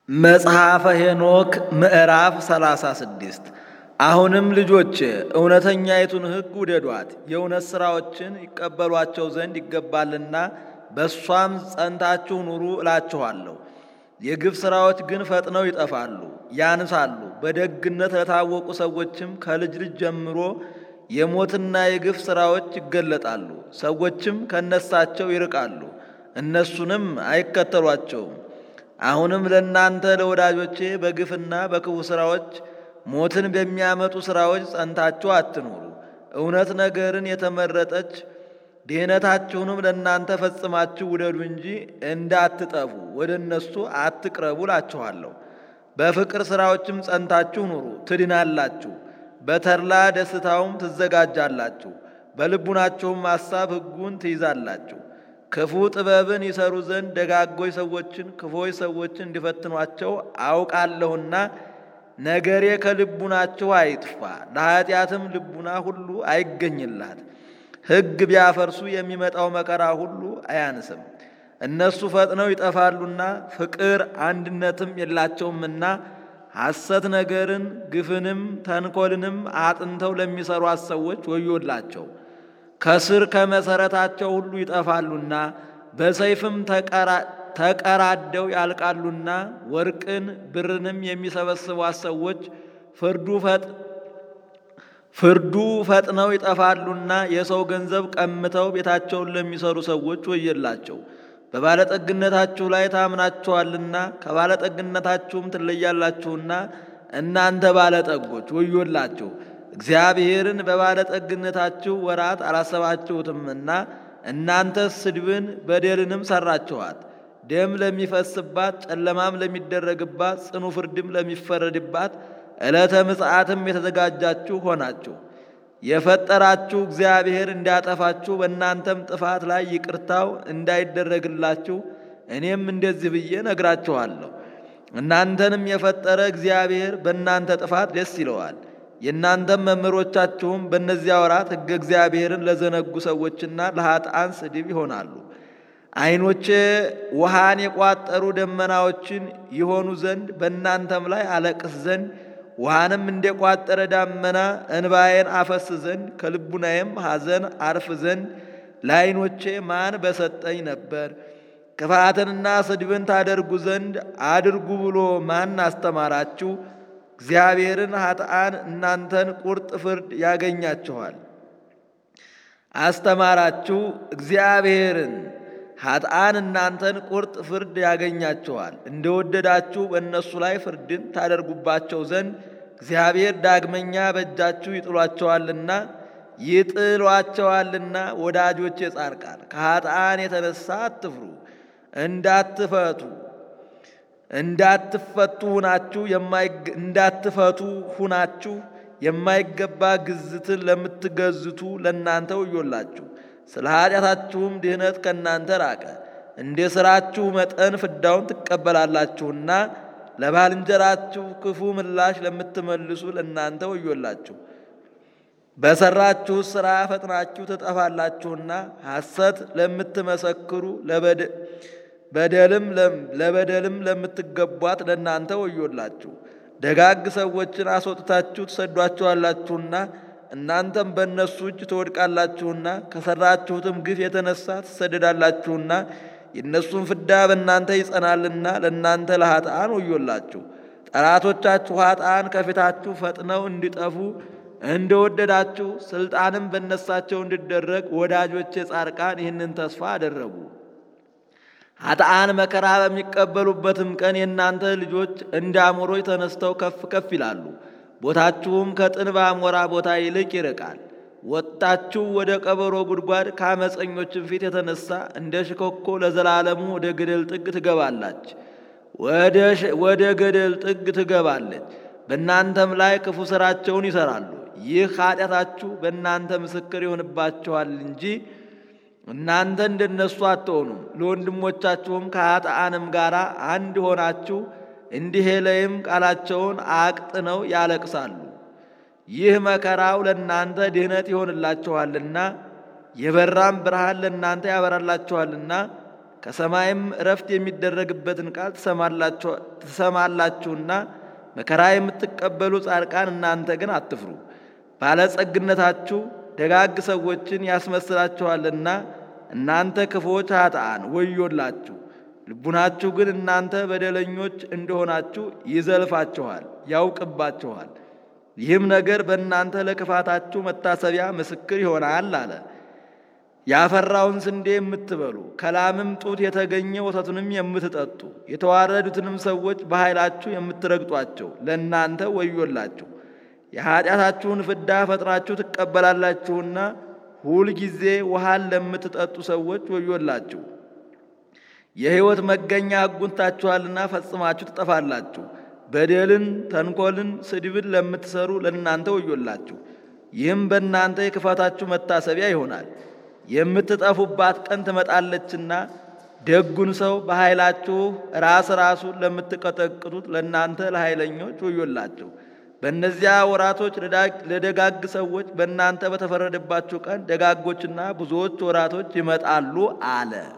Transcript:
መጽሐፈ ሄኖክ ምዕራፍ 36 አሁንም ልጆች እውነተኛይቱን ሕግ ውደዷት፣ የእውነት ሥራዎችን ይቀበሏቸው ዘንድ ይገባልና በእሷም ጸንታችሁ ኑሩ እላችኋለሁ። የግፍ ሥራዎች ግን ፈጥነው ይጠፋሉ፣ ያንሳሉ። በደግነት ለታወቁ ሰዎችም ከልጅ ልጅ ጀምሮ የሞትና የግፍ ሥራዎች ይገለጣሉ። ሰዎችም ከነሳቸው ይርቃሉ፣ እነሱንም አይከተሏቸውም። አሁንም ለእናንተ ለወዳጆቼ በግፍና በክፉ ሥራዎች ሞትን በሚያመጡ ሥራዎች ጸንታችሁ አትኑሩ። እውነት ነገርን የተመረጠች ድህነታችሁንም ለእናንተ ፈጽማችሁ ውደዱ እንጂ እንዳትጠፉ ወደ እነሱ አትቅረቡ እላችኋለሁ። በፍቅር ሥራዎችም ጸንታችሁ ኑሩ፣ ትድናላችሁ። በተድላ ደስታውም ትዘጋጃላችሁ። በልቡናችሁም ሐሳብ ሕጉን ትይዛላችሁ። ክፉ ጥበብን ይሰሩ ዘንድ ደጋጎች ሰዎችን ክፎች ሰዎችን እንዲፈትኗቸው አውቃለሁና ነገሬ ከልቡናችሁ አይጥፋ፣ ለኀጢአትም ልቡና ሁሉ አይገኝላት። ሕግ ቢያፈርሱ የሚመጣው መከራ ሁሉ አያንስም። እነሱ ፈጥነው ይጠፋሉና ፍቅር አንድነትም የላቸውምና ሐሰት ነገርን ግፍንም ተንኰልንም አጥንተው ለሚሠሯት ሰዎች ወዮላቸው። ከስር ከመሠረታቸው ሁሉ ይጠፋሉና በሰይፍም ተቀራደው ያልቃሉና ወርቅን ብርንም የሚሰበስቧት ሰዎች ፍርዱ ፈጥነው ይጠፋሉና የሰው ገንዘብ ቀምተው ቤታቸውን ለሚሰሩ ሰዎች ወየላቸው። በባለጠግነታችሁ ላይ ታምናችኋልና ከባለጠግነታችሁም ትለያላችሁና እናንተ ባለጠጎች ወዮላችሁ። እግዚአብሔርን በባለጠግነታችሁ ወራት አላሰባችሁትምና እናንተስ ስድብን በደልንም ሰራችኋት። ደም ለሚፈስባት ጨለማም ለሚደረግባት ጽኑ ፍርድም ለሚፈረድባት ዕለተ ምጽአትም የተዘጋጃችሁ ሆናችሁ የፈጠራችሁ እግዚአብሔር እንዲያጠፋችሁ በእናንተም ጥፋት ላይ ይቅርታው እንዳይደረግላችሁ እኔም እንደዚህ ብዬ ነግራችኋለሁ። እናንተንም የፈጠረ እግዚአብሔር በእናንተ ጥፋት ደስ ይለዋል። የእናንተም መምህሮቻችሁም በእነዚያ ወራት ሕገ እግዚአብሔርን ለዘነጉ ሰዎችና ለኃጥአን ስድብ ይሆናሉ። ዓይኖቼ ውሃን የቋጠሩ ደመናዎችን ይሆኑ ዘንድ በእናንተም ላይ አለቅስ ዘንድ ውሃንም እንደቋጠረ ዳመና እንባዬን አፈስ ዘንድ ከልቡናዬም ሐዘን አርፍ ዘንድ ለዓይኖቼ ማን በሰጠኝ ነበር? ክፋትንና ስድብን ታደርጉ ዘንድ አድርጉ ብሎ ማን አስተማራችሁ? እግዚአብሔርን ኃጥአን እናንተን ቁርጥ ፍርድ ያገኛችኋል። አስተማራችሁ እግዚአብሔርን ኃጥአን እናንተን ቁርጥ ፍርድ ያገኛችኋል። እንደወደዳችሁ በእነሱ ላይ ፍርድን ታደርጉባቸው ዘንድ እግዚአብሔር ዳግመኛ በእጃችሁ ይጥሏቸዋልና ይጥሏቸዋልና። ወዳጆቼ ጻድቃን ከኃጥአን የተነሳ አትፍሩ፣ እንዳትፈቱ እንዳትፈቱ ሁናችሁ እንዳትፈቱ ሁናችሁ የማይገባ ግዝትን ለምትገዝቱ ለእናንተ ወዮላችሁ። ስለ ኃጢአታችሁም ድህነት ከእናንተ ራቀ። እንደ ሥራችሁ መጠን ፍዳውን ትቀበላላችሁና ለባልንጀራችሁ ክፉ ምላሽ ለምትመልሱ ለእናንተ ወዮላችሁ። በሠራችሁ ሥራ ፈጥናችሁ ትጠፋላችሁና ሐሰት ለምትመሰክሩ በደልም ለበደልም ለምትገቧት ለእናንተ ወዮላችሁ። ደጋግ ሰዎችን አስወጥታችሁ ትሰዷቸዋላችሁና እናንተም በእነሱ እጅ ትወድቃላችሁና ከሠራችሁትም ግፍ የተነሳ ትሰደዳላችሁና የእነሱን ፍዳ በእናንተ ይጸናልና ለእናንተ ለኃጥአን ወዮላችሁ። ጠላቶቻችሁ ኃጥአን ከፊታችሁ ፈጥነው እንዲጠፉ እንደወደዳችሁ ሥልጣንም በነሳቸው እንዲደረግ ወዳጆቼ ጻድቃን ይህንን ተስፋ አደረጉ። ኃጥአን መከራ በሚቀበሉበትም ቀን የእናንተ ልጆች እንደ አሞሮች ተነስተው ከፍ ከፍ ይላሉ። ቦታችሁም ከጥንብ አሞራ ቦታ ይልቅ ይርቃል። ወጥታችሁ ወደ ቀበሮ ጉድጓድ ከአመፀኞችም ፊት የተነሳ እንደ ሽኮኮ ለዘላለሙ ወደ ገደል ጥግ ትገባላች ወደ ገደል ጥግ ትገባለች። በእናንተም ላይ ክፉ ሥራቸውን ይሠራሉ። ይህ ኃጢአታችሁ በእናንተ ምስክር ይሆንባችኋል እንጂ እናንተ እንደነሱ አትሆኑም። ለወንድሞቻችሁም ከኃጥአንም ጋር አንድ ሆናችሁ እንዲህ ላይም ቃላቸውን አቅጥነው ያለቅሳሉ። ይህ መከራው ለእናንተ ድህነት ይሆንላችኋልና የበራም ብርሃን ለእናንተ ያበራላችኋልና ከሰማይም እረፍት የሚደረግበትን ቃል ትሰማላችሁና መከራ የምትቀበሉ ጻድቃን እናንተ ግን አትፍሩ። ባለጸግነታችሁ ደጋግ ሰዎችን ያስመስላችኋልና እናንተ ክፉዎች ኃጥአን ወዮላችሁ። ልቡናችሁ ግን እናንተ በደለኞች እንደሆናችሁ ይዘልፋችኋል፣ ያውቅባችኋል። ይህም ነገር በእናንተ ለክፋታችሁ መታሰቢያ ምስክር ይሆናል አለ። ያፈራውን ስንዴ የምትበሉ ከላምም ጡት የተገኘ ወተቱንም የምትጠጡ የተዋረዱትንም ሰዎች በኃይላችሁ የምትረግጧቸው ለእናንተ ወዮላችሁ። የኀጢአታችሁን ፍዳ ፈጥናችሁ ትቀበላላችሁና ሁል ጊዜ ውሃን ለምትጠጡ ሰዎች ወዮላችሁ። የሕይወት መገኛ አጉንታችኋልና ፈጽማችሁ ትጠፋላችሁ። በደልን፣ ተንኰልን፣ ስድብን ለምትሰሩ ለእናንተ ወዮላችሁ። ይህም በእናንተ የክፋታችሁ መታሰቢያ ይሆናል። የምትጠፉባት ቀን ትመጣለችና ደጉን ሰው በኃይላችሁ ራስ ራሱን ለምትቀጠቅጡት ለእናንተ ለኃይለኞች ወዮላችሁ። በእነዚያ ወራቶች ለደጋግ ሰዎች በእናንተ በተፈረደባችሁ ቀን ደጋጎችና ብዙዎች ወራቶች ይመጣሉ አለ።